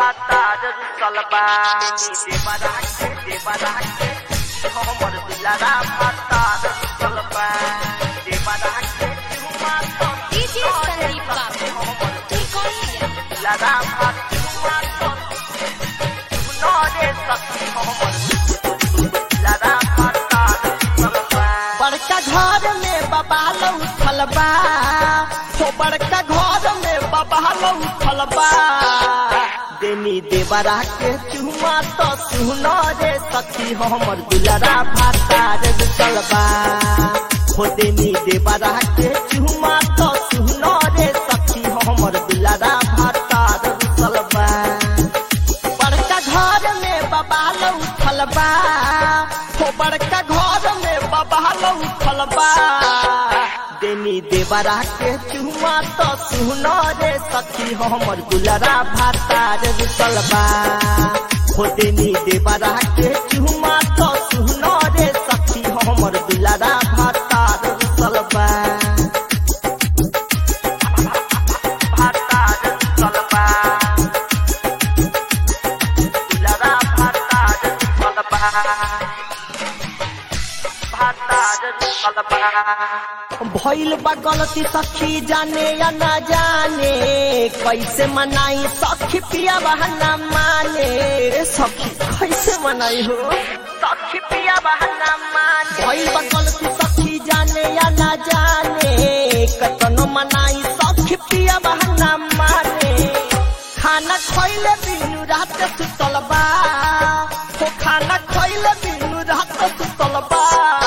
भातार रुसलबा देवराके देवराके हमर दुलारा भातार रुसलबा देवराके चुमा तो डीजे संदीप बाबू तुर्कोलिया दुलारा भातुमा तो सुनरे सखी हमर दुलारा भातार रुसलबा बड़का घर में बाबा उठल बा हो बड़का घर में बाबा उठल बा देनी देवरा के चुमा तो सुनो रे सखी हमर दुलरा भातार रुचल बा हो देनी देवरा के चुमा तो सुनो रे सखी हमर दुलरा भातार रुचल बा बड़का घर में बाबा उठल बा हो बड़का घर में बाबा उठल बा देनी देवरा के चुमा तो सुनो रे सखी हमर दुलरा भातार रुचल बा हो देनी देवरा के चुमा तो सुनो रे सखी हमर दुलरा भातार रुचल बा भातार रुसलबा दुलारा भातार रुसलबा भातार रुसलबा भइल बा गलती सखी जाने या ना जाने कैसे मनाई सखी पिया बहाना माने रे सखी कैसे मनाई हो सखी पिया बहाना मान भइल बा गलती सखी जाने या ना जाने कतनो मनाई सखी पिया बहाना माने खाना खइले बिनु रात सुतल बा हो खाना खइले बिनु रात सुतल बा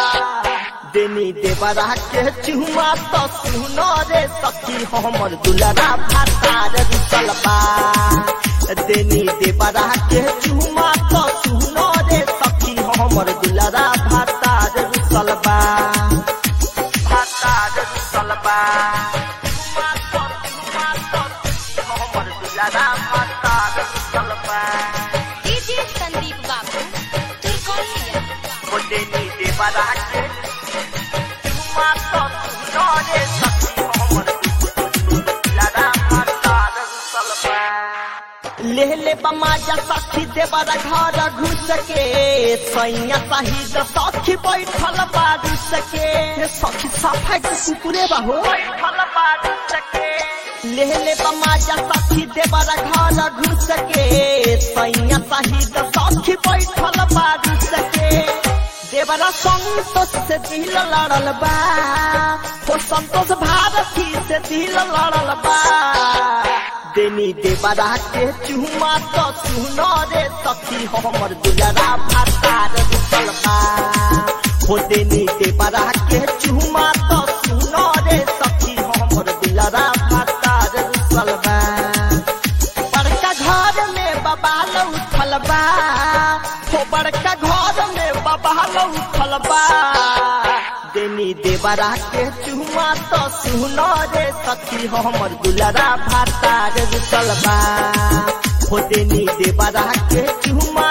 देनी देवरा के चुमा तो सुनो रे सखी हमर दुलरा भातार रुचल बा देनी देवरा के चुमा तो सुनो रे सखी हमर दुलरा भातार रुचल बा भातार रुसलबा चुमा तो चुमा तो हमर दुलारा भातार रुसलबा डीजे संदीप बाबू तुर्कोलिया बोलेनी देवराके चुमा तो सुनरे सखी हमर दुलारा भातार रुसलबा ले ले बमाजा सखी देवरा घर घुस के सैया सहित सखी बैठल बारू सके सखी सफाई के कुकुरे बाहो बैठल बारू सके ले ले बमाजा सखी देवरा घर घुस के सैया सहित सखी बैठल बारू सके देवरा संतोष से दिल लड़ल बा हो संतोष भारती से दिल लड़ल बा देनी देवरा के चुमा तो सुनो रे सखी हमर दुलरा भातार रुचल बा हो देनी देवरा के चुमा तो सुनो रे सखी हमर दुलरा भातार रुचल बा बड़का घर में बाबा उठल बा हो बड़का घर में बाबा उठल बा देनी देवरा के चुमा तो सुनो रे सखी हमर दुलरा भातार रुचल बा हो देनी देवरा के चुमा